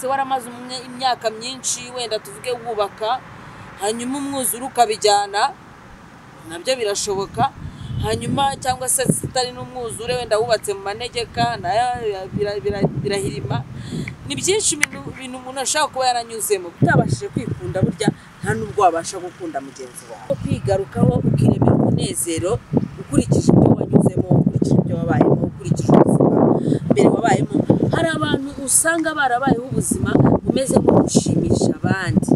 se waramaze imyaka myinshi wenda tuvuge wubaka hanyuma umwuzure ukabijyana nabyo birashoboka hanyuma cyangwa se zitari n'umwuzure wenda wubatse mu manegeka nayo birahirima ni byinshi ibintu umuntu ashobora kuba yaranyuzemo utabashije kwikunda burya nta n'ubwo wabasha gukunda mugenzi wawe kwigarukaho ukiremera umunezero ukurikije ibyo wanyuzemo ukurikije ibyo wabayemo ukurikije ubuzima mbere wabayemo hari abantu usanga barabayeho ubuzima bumeze nko gushimisha abandi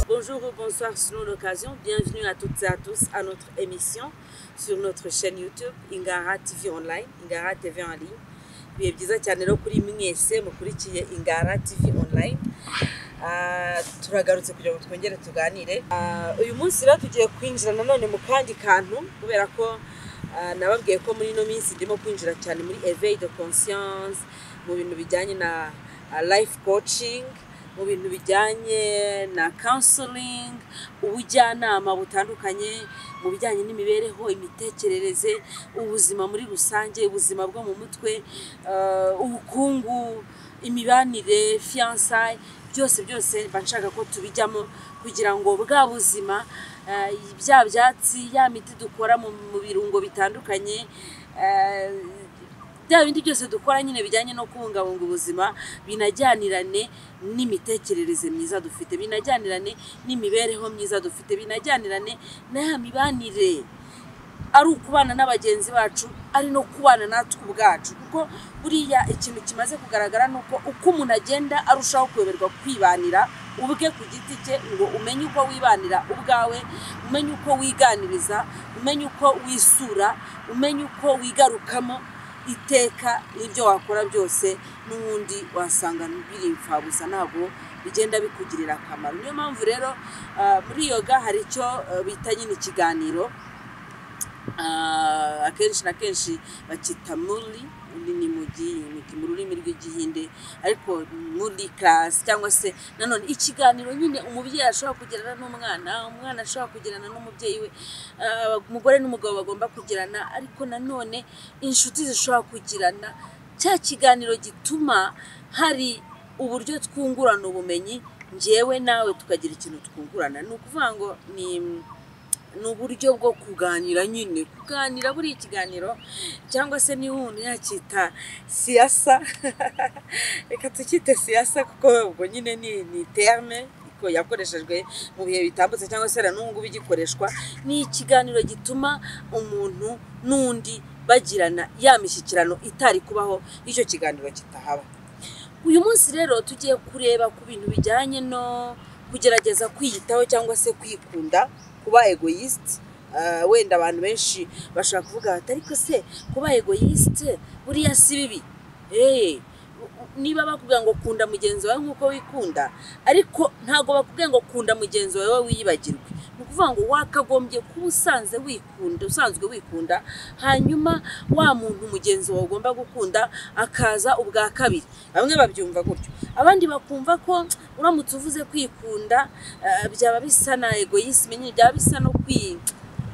Bonjour ou bonsoir selon l'occasion. Bienvenue à toutes et à tous à notre émission sur notre chaîne YouTube Ingara TV Online, Ingara TV en ligne. Ibihe byiza cyane rero kuri mwese mukurikiye Ingara TV Online. Ah, turagarutse kugira ngo twongere tuganire. Ah, uyu munsi rero tugiye kwinjira nanone mu kandi kantu kubera ko ah, nababwiye ko muri ino minsi ndimo kwinjira cyane muri éveil de conscience mu bintu bijyanye na ah, life coaching mu bintu bijyanye na counseling ubujyanama butandukanye mu bijyanye n'imibereho imitekerereze ubuzima muri rusange ubuzima bwo mu mutwe eh, ubukungu imibanire fiyansaye byose byose mba nshaka ko tubijyamo kugira ngo bwa buzima eh, bya byatsi ya miti dukora mu mu birungo bitandukanye eh, bya bindi byose dukora nyine bijyanye no kubungabunga ubuzima binajyanirane n'imitekerereze myiza dufite binajyanirane n'imibereho myiza dufite binajyanirane na ya mibanire ari ukubana n'abagenzi bacu ari no kubana natwe ubwacu kuko buriya ikintu kimaze kugaragara ni uko uko umuntu agenda arushaho kuyoberwa kwibanira ubwe ku giti cye ngo umenye uko wibanira ubwawe umenye uko wiganiriza umenye uko wisura umenye uko wigarukamo iteka n'ibyo wakora byose n'ubundi wasanga biri imfabusa ntabwo bigenda bikugirira akamaro niyo mpamvu rero ah, muri yoga hari icyo ah, bita nyine ikiganiro Ah, akenshi na kenshi bakita muri muri ni mu gi- mu- mu rurimi rw'igihinde ariko muri karasi cyangwa se nanone ikiganiro nyine umubyeyi ashobora kugirana n'umwana umwana ashobora kugirana n'umubyeyi we ah, umugore n'umugabo bagomba kugirana ariko nanone inshuti zishobora kugirana cya kiganiro gituma hari uburyo twungurana ubumenyi njyewe nawe tukagira ikintu twungurana ni ukuvuga ngo ni ni uburyo bwo kuganira nyine kuganira buriya ikiganiro cyangwa se niba umuntu yakita siyasa reka tukite siyasa kuko ubwo nyine ni ni terme ko yakoreshejwe mu bihe bitambutse cyangwa se na n'ubu ngubu igikoreshwa ni ikiganiro gituma umuntu n'undi bagirana ya mishyikirano itari kubaho icyo kiganiro kitahaba uyu munsi rero tugiye kureba ku bintu bijyanye no kugerageza kwiyitaho cyangwa se kwikunda kuba egoyisite wenda abantu benshi bashobora kuvuga bati ariko se kuba egoyisite buriya si bibi Eh, u- u- niba bakubwira ngo kunda mugenzi wawe nk'uko wikunda ariko ntabwo bakubwira ngo kunda mugenzi wawe wiyibagirwe ni ukuvuga ngo wakagombye kuba usanze wikunda usanzwe wikunda hanyuma wa muntu mugenzi wawe ugomba gukunda akaza ubwa kabiri bamwe babyumva gutyo abandi bakumva ko uramutse uvuze kwikunda eh, byaba bisa na egoyisme nyine byaba bisa no kwi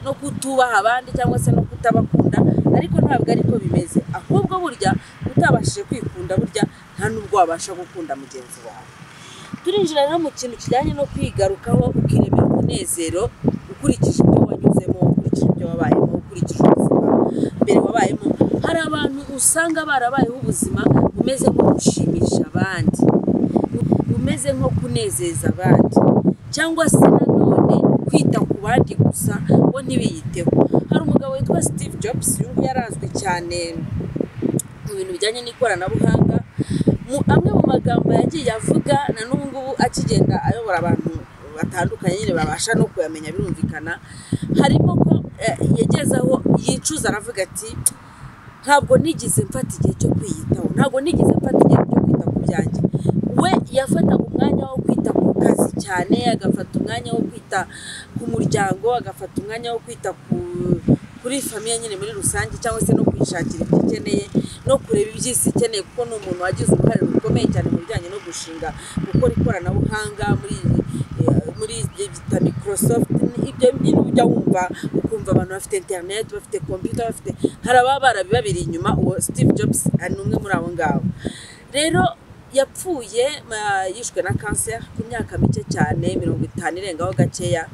no kutubaha abandi cyangwa se no kutabakunda ariko ntabwo ariko bimeze ahubwo burya utabashije kwikunda burya nta n'ubwo wabasha gukunda mugenzi wawe turinjira rero mu kintu kijyanye no kwigarukaho ukiremera umunezero ukurikije ibyo wanyuzemo ukurikije ibyo wabayemo ukurikije ubuzima mbere wabayemo hari abantu usanga barabayeho ubuzima bumeze nko gushimisha abandi bumeze nko kunezeza abandi cyangwa se nanone kwita ku bandi gusa bo ntibiyiteho hari umugabo witwa steve jobs uyu nguyu yarazwi cyane mu bintu bijyanye n'ikoranabuhanga mu amwe mu magambo yagiye avuga na n'ubu ngubu akigenda ayobora abantu batandukanye nyine babasha no kuyamenya birumvikana harimo ko eh, yageze aho yicuza aravuga ati ntabwo nigeze mfata igihe cyo kwiyitaho ntabwo nigeze mfata igihe cyo kwita ku byanjye we yafataga umwanya wo kwita ku kazi cyane agafata umwanya wo kwita ku muryango agafata umwanya wo kwita ku kuri famiye nyine muri rusange cyangwa se no kwishakira ibyo ikeneye no kureba ibyo isi ikeneye kuko ni umuntu wagize uruhare rukomeye cyane mu bijyanye no gushinga gukora ikoranabuhanga muri eh, muri ibyo bita microsoft ibyo nyine ujya wumva ukumva abantu bafite interineti bafite kompiyuta bafite hari ababa barabibabiriye inyuma uwo steve jobs ni umwe muri abo ngabo rero yapfuye ma- yishwe na kanseri ku myaka mike cyane mirongo itanu irengaho gakeya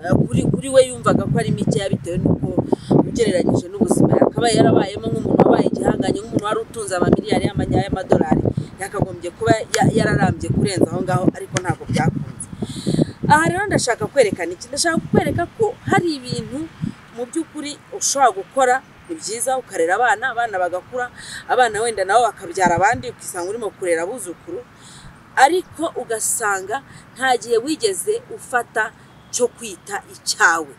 Eh, kuri kuri we yumvaga ko ari mikeya bitewe n'uko ugereranyije n'ubuzima yakabaye yarabayemo nk'umuntu wabaye igihangange nk'umuntu wari utunze amamiliyari y'amanya- y'amadolari yakagombye kuba ya- yararambye kurenza aho ngaho ariko ntabwo byakunze aha rero ndashaka kwerekana iki ndashaka kukwereka ko hari ibintu mu by'ukuri ushobora gukora ni byiza ukarera abana abana bagakura abana wenda nabo bakabyara abandi ukisanga urimo kurera abuzukuru ariko ugasanga nta gihe wigeze ufata cyo kwita icyawe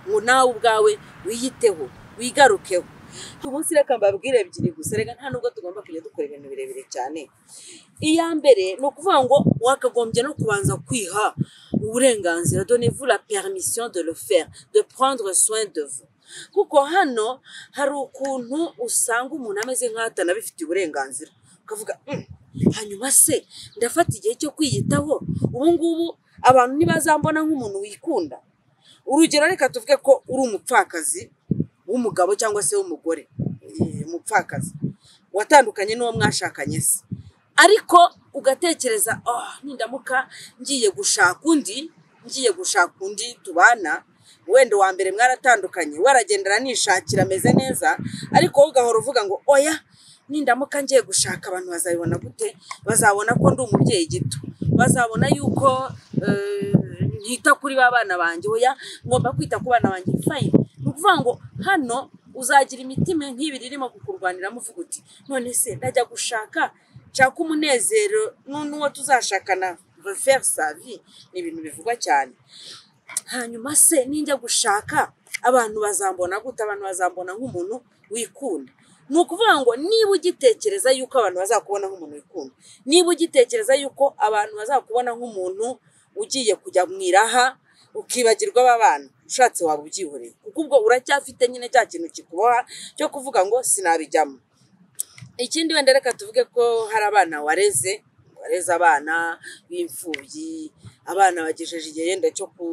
ngo nawe ubwawe wiyiteho wigarukeho uyu munsi reka mbabwire ebyiri gusa reka nta nubwo tugomba kujya dukora ibintu birebire cyane iya mbere ni ukuvuga ngo wakagombye no kubanza kwiha uburenganzira donnez vous la permission de le faire de prendre soin de vous kuko hano hari ukuntu usanga umuntu ameze nk'aho atanabifitiye uburenganzira ukavuga "Mm, hanyuma se ndafata igihe cyo kwiyitaho ubu ngubu abantu ntibazambona nk'umuntu wikunda urugero reka tuvuge ko uri umupfakazi w'umugabo cyangwa se w'umugore eh, umupfakazi watandukanye n'uwo mwashakanye se ariko ugatekereza oh, nindamuka ngiye gushaka undi ngiye gushaka undi tubana wenda uwa mbere mwaratandukanye waragendera nishakira ameze neza ariko wowe ugahora uvuga ngo oya nindamuka ngiye gushaka abantu bazabibona gute bazabona ko ndi umubyeyi gito bazabona yuko eh, nkita kuri ba bana banjye oya ngomba kwita ku bana banjye fayini ni ukuvuga ngo hano uzagira imitima nk'ibiri irimo kukurwaniramo uvuga uti none se ndajya gushaka nshaka umunezero nu- n'uwo tuzashakana refer savi ni ibintu bivugwa cyane hanyuma se ninjya gushaka abantu bazambona gute abantu bazambona nk'umuntu wikunda ni ukuvuga ngo niba ugitekereza yuko abantu bazakubona nk'umuntu wikunda niba ugitekereza yuko abantu bazakubona nk'umuntu ugiye kujya mu iraha ukibagirwa aba bana ushatse waba ubyihoreye kuko ubwo uracyafite nyine cya kintu kikuboha cyo kuvuga ngo sinabijyamo ikindi wenda reka tuvuge ko hari abana wareze wareze abana b'imfubyi abana bagejeje igihe yenda cyo ku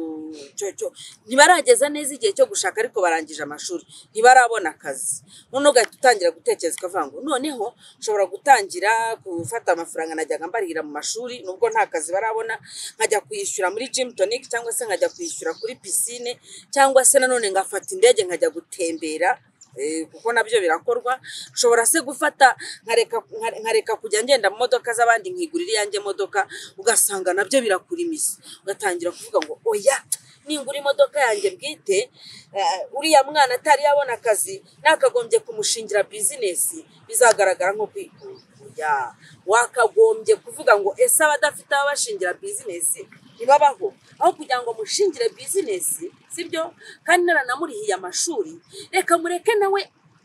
cyo cyo ntibarageza neza igihe cyo gushaka ariko barangije amashuri ntibarabona akazi noneho ugahita utangira gutekereza ukavuga ngo noneho nshobora gutangira gufata amafaranga najyaga mbarira mu mashuri nubwo nta kazi barabona nkajya kuyishyura muri gym tonic cyangwa se nkajya kuyishyura kuri pisine cyangwa se nanone ngafata indege nkajya gutembera Eh, kuko nabyo birakorwa nshobora se gufata nkareka- nkare- nkareka kujya ngenda mu modoka z'abandi nkigurira iyanjye modoka ugasanga nabyo birakura imizi ugatangira kuvuga ngo oya ningura imodoka yanjye bwite eh, uriya mwana atari yabona akazi nakagombye kumushingira bizinesi bizagaragara nko kwikura Oya, wakagombye kuvuga ngo ese abadafite ababashingira bizinesi ntibabaho aho kugira ngo mushingire bizinesi sibyo kandi naranamurihiye amashuri reka mureke nawe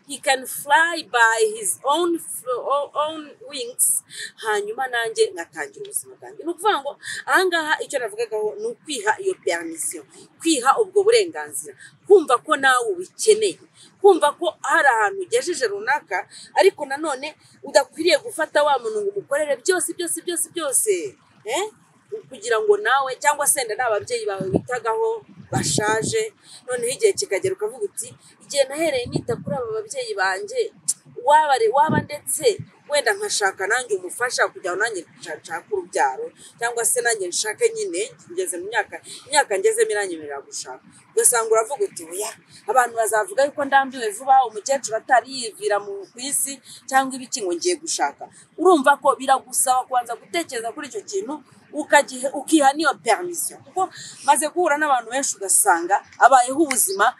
he can fly by his own, f- own wings hanyuma nanjye ngatangira ubuzima bwanjye ni ukuvuga ngo ahangaha icyo navugagaho ni ukwiha iyo permission kwiha ubwo burenganzira kumva ko nawe ubikeneye kumva ko hari ahantu ugejeje runaka ariko nanone udakwiriye gufata wa muntu ngo umukorere byose byose byose byose eh? kugira ngo nawe cyangwa se wenda n'ababyeyi bawe witagaho bashaje noneho igihe kikagera ukavuga uti igihe nahereye nita kuri aba babyeyi banjye waba re- waba ndetse wenda nkashaka nanjye umufasha kugira ngo nanjye nsha- nshake urubyaro cyangwa se nanjye nshake nyine ngeze mu myaka imyaka ngezemo iranyemerera gushaka ugasanga uravuga uti oya abantu bazavuga yuko ndambiwe vuba umukecuru atari yivira mu ku isi cyangwa ibiki ngo ngiye gushaka urumva ko biragusaba kubanza gutekereza kuri icyo kintu ukagihe ukiha n'iyo permission kuko maze guhura n'abantu benshi ugasanga abayeho ubuzima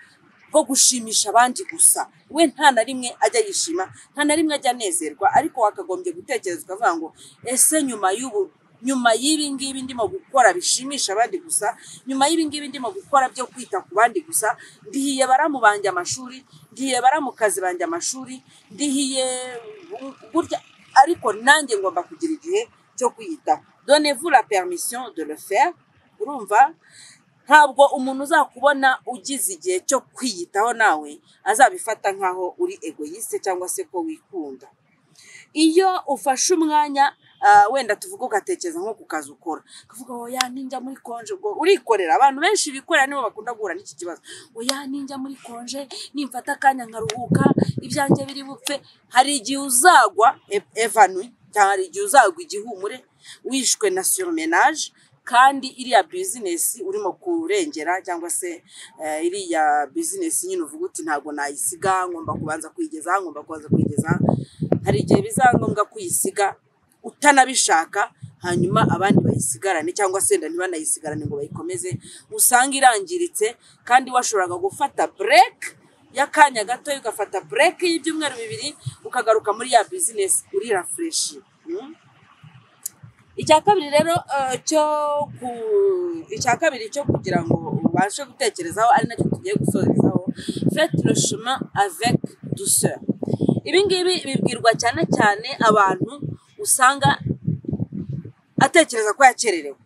bwo gushimisha abandi gusa we nta na rimwe ajya yishima nta na rimwe ajya anezerwa ariko wakagombye gutekereza ukavuga ngo ese nyuma y'ubu nyuma y'ibi ngibi ndimo gukora bishimisha abandi gusa nyuma y'ibi ngibi ndimo gukora byo kwita ku bandi gusa ndihiye baramu banjye amashuri ndihiye baramu kazi banjye amashuri ndihiye gutya ariko nanjye ngomba kugira igihe cyo kwiyitaho donnez vous la permission de le faire urumva ntabwo umuntu uzakubona ugize igihe cyo kwiyitaho nawe azabifata nk'aho uri egoyiste cyangwa se ko wikunda iyo ufashe umwanya ah, wenda tuvuge ugatekereza nko ku kazi ukora ukavuga oya ninjya muri konje ubwo urikorera abantu benshi bikorera nibo bakunda guhura n'iki kibazo oya ninjya muri konje nimfata akanya nkaruhuka ibyanjye biri bupfe hari igihe uzagwa e- evanui cyangwa hari igihe uzagwa igihumure wishwe na surumenaje kandi iriya bizinesi urimo kurengera cyangwa se eh, iriya bizinesi nyine uvuga uti ntabwo nayisiga ngomba kubanza kuyigeza aha, ngomba kubanza kuyigeza aha." hari igihe bizaba ngombwa kuyisiga utanabishaka hanyuma abandi bayisigarane cyangwa se wenda ntibanayisigarane ngo bayikomeze usanga irangiritse kandi washoboraga gufata bureke y'akanya gato ugafata bureke y'ibyumweru bibiri ukagaruka muri ya bizinesi urirafureshi icya kabiri rero eh, cyo ku icya kabiri cyo kugira ngo ubashe gutekerezaho ari nacyo tugiye gusorezaho fete le chemin avec douceur ibi ngibi bibwirwa cyane cyane abantu usanga atekereza ko yakererewe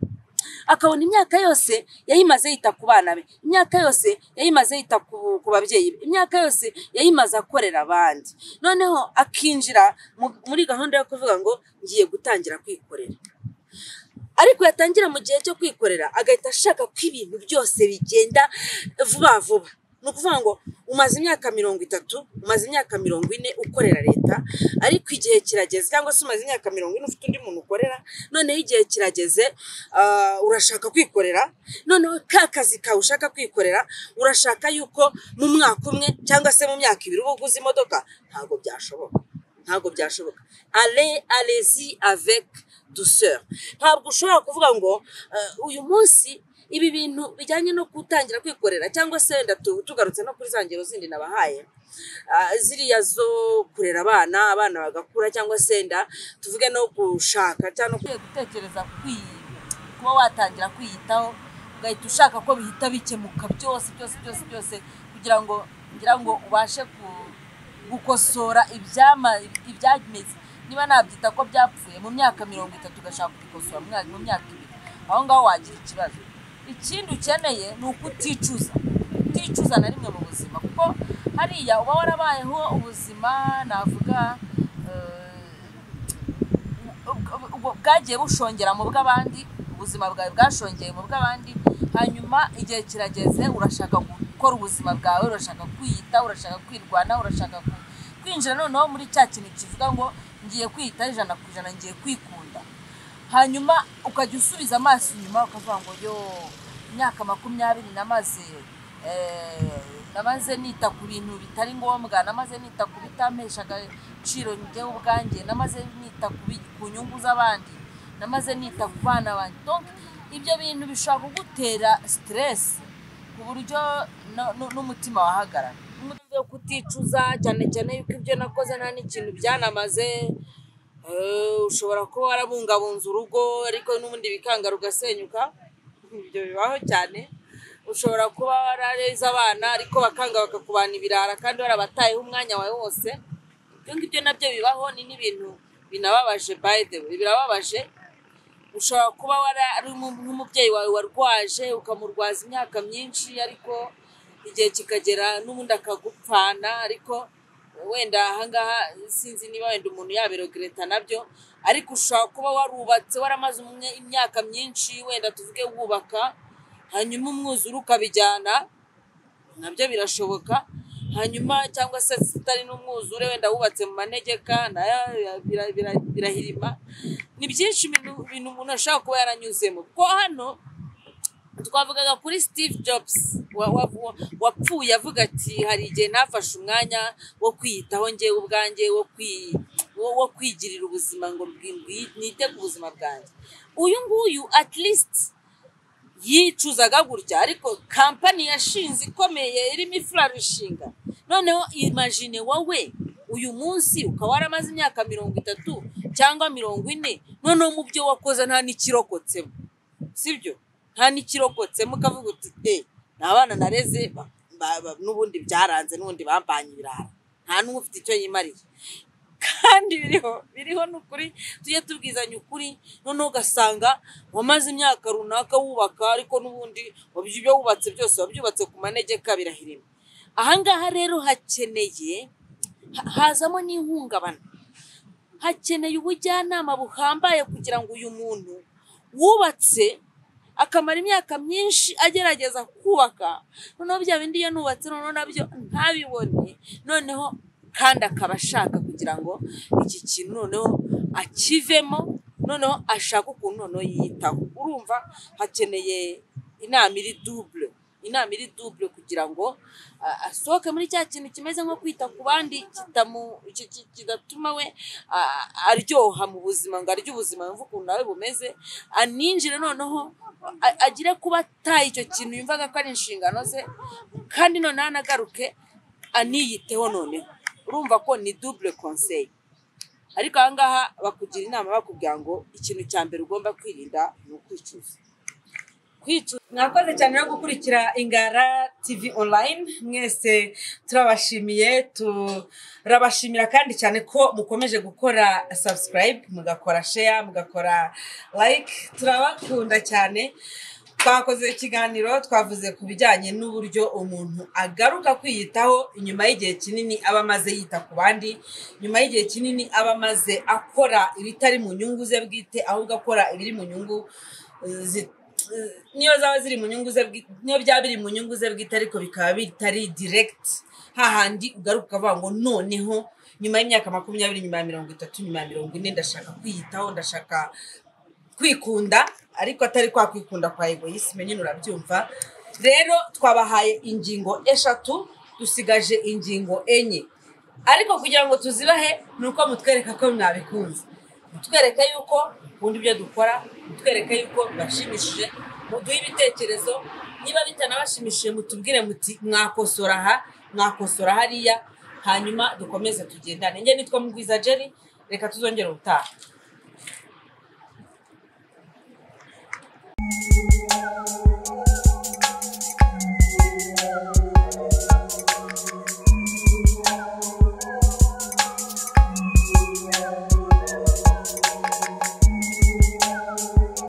akabona imyaka yose yayimaze yita ku bana be imyaka yose yayimaze yita ku ku babyeyi be imyaka yose yayimaze akorera abandi noneho akinjira mu- muri gahunda yo kuvuga ngo ngiye gutangira kwikorera ariko yatangira mu gihe cyo kwikorera agahita ashaka ko ibintu byose bigenda vuba vuba ni ukuvuga ngo umaze imyaka mirongo itatu umaze imyaka mirongo ine ukorera leta ariko igihe kirageze cyangwa se umaze imyaka mirongo ine ufite undi muntu ukorera noneho igihe kirageze ah, urashaka kwikorera noneho ka kazi kawe ushaka kwikorera urashaka yuko mu mwaka umwe cyangwa se mu myaka ibiri uba uguze imodoka ntabwo byashoboka ntabwo byashoboka ale alezi avec douceur ntabwo ushobora kuvuga ngo eh, uyu munsi ibi bintu bijyanye no gutangira kwikorera cyangwa se wenda tu- tugarutse no kuri za ngero zindi nabahaye ah, ziriya zo kurera abana abana bagakura cyangwa se wenda tuvuge no gushaka cyangwa no kwi- gutekereza kwi- kuba watangira kwiyitaho ugahita ushaka ko bihita bikemuka byose byose byose byose kugira ngo ngira ngo ubashe ku- gukosora ibyama ibyameze niba nabyita ko byapfuye mu myaka mirongo itatu ugashaka kubikosora mu myaka- mu myaka ibiri aho ngaho wagira ikibazo ikindi ukeneye ni ukuticuza kuticuza na rimwe mu buzima kuko hariya uba warabayeho ubuzima navuga eh, ubwo- ubwo bwagiye bushongera mu bw'abandi ubuzima bwawe bwashongeye mu bw'abandi hanyuma igihe kirageze urashaka gukora ubuzima bwawe urashaka kwiyita urashaka kwirwanya urashaka ku- kwinjira noneho muri cya kintu kivuga ngo ngiye kwiyita ijana ku ijana ngiye kwikunda hanyuma ukajya usubiza amaso inyuma ukavuga ngo yo imyaka makumyabiri namaze eh, namaze nita ku bintu bitari ngombwa namaze nita ku bitampeshaga agaciro njyewe ubwanjye namaze nita ku bi- ku nyungu z'abandi namaze nita ku bana banjye Donc, ibyo bintu bishobora kugutera siteresi ku buryo no- no- n'umutima wahagarara Impamvu yo kuticuza cyane cyane yuko ibyo nakoze nta n'ikintu byanamaze Eh, ushobora kuba warabungabunze urugo ariko n'ubundi bikanga rugasenyuka ibyo bibaho cyane ushobora kuba warareze abana ariko bakanga bakakubana ibirara kandi warabatayeho umwanya wawe wose ibyo ngibyo nabyo bibaho ni n'ibintu binababaje by the way birababaje ushobora kuba wari ari umu- nk'umubyeyi wawe warwaje ukamurwaza imyaka myinshi ariko igihe kikagera n'ubundi akagupfana ariko wenda ahangaha sinzi niba wenda umuntu yabirogereta nabyo ariko ushobora kuba warubatse waramaze umwe- imyaka myinshi wenda tuvuge wubaka hanyuma umwuzure ukabijyana nabyo birashoboka hanyuma cyangwa se zitari n'umwuzure wenda wubatse mu manegeka nayo bira- bira- bira- birahirima ni byinshi ibintu ibintu umuntu ashobora kuba yaranyuzemo kuko hano twavugaga kuri steve jobs wa- wa- wa- wapfuye avuga ati hari igihe ntafashe umwanya wo kwiyitaho ngewe ubwanjye wo kwi- wo wo kwigirira ubuzima ngo mbwi- mbwi- nite ku buzima bwanjye uyu nguyu at least yicuzaga gutya ariko kampani yashinze ikomeye irimo ifurarushinga noneho imagine wowe uyu munsi ukaba waramaze imyaka mirongo itatu cyangwa mirongo ine noneho mu byo wakoze nta n'ikirokotsemo sibyo nta n'ikirokotsemo ukavuga uti de ni abana nareze ba- ba- ba- n'ubundi byaranze n'ubundi bampanye ibirara nta n'umwe ufite icyo yimariye kandi biriho biriho ni ukuri tujye tubwizanya ukuri noneho ugasanga wamaze imyaka runaka wubaka ariko n'ubundi wabyu- ibyo wubatse byose wabyubatse ku manegeka birahirima ahangaha rero hakeneye ha- hazamo n'ihungabana hakeneye ubujyanama buhambaye kugira ngo uyu muntu wubatse akamara imyaka myinshi agerageza kubaka noneho bya bindi iyo nubatse noneho nabyo ntabibone noneho kandi akaba ashaka kugira ngo iki kintu noneho akivemo noneho ashaka ukuntu noneho yiyitaho urumva hakeneye inama iri dubure inama iri dubure kugira ngo ah, asohoke muri cya kintu kimeze nko kwita ku bandi kitamu- ki- ki- kigatuma we ah, aryoha mu buzima ngo arye ubuzima yumve ukuntu nawe bumeze aninjire noneho a- agire kuba ataye icyo kintu yumvaga ko ari inshingano ze kandi noneho anagaruke aniyiteho noneho urumva ko ni dubure konseyi ariko aha ngaha bakugira inama bakubwira ngo ikintu cya mbere ugomba kwirinda ni ukwicuza kwicuza mwakoze cyane no gukurikira ingara tv online mwese turabashimiye turabashimira kandi cyane ko mukomeje gukora subscribe mugakora share mugakora like turabakunda cyane twakoze ikiganiro twavuze ku bijyanye n'uburyo umuntu agaruka kwiyitaho nyuma y'igihe kinini aba amaze yita ku bandi nyuma y'igihe kinini aba amaze akora ibitari mu nyungu ze bwite ahubwo akora ibiri mu nyungu eh, zi- eh, niyo zaba ziri mu nyungu ze bwi- niyo byaba biri mu nyungu ze bwite ariko bikaba bitari direct hahandi ugaruka ukavuga ngo noneho nyuma y'imyaka makumyabiri nyuma ya mirongo itatu nyuma ya mirongo ine ndashaka kwiyitaho ndashaka kwikunda ariko atari kwa kwikunda kwa egoyisime nyine urabyumva rero twabahaye ingingo eshatu dusigaje ingingo enye ariko kugira ngo tuzibahe ni uko mutwereka ko mwabikunze mutwereka yuko ukunda ibyo dukora mutwereka yuko bibashimishije muduhe ibitekerezo niba bitanabashimishije mutubwire muti mwakosora aha mwakosora hariya hanyuma dukomeze tugendane njye nitwa mugwiza jeri reka tuzongere ubutaha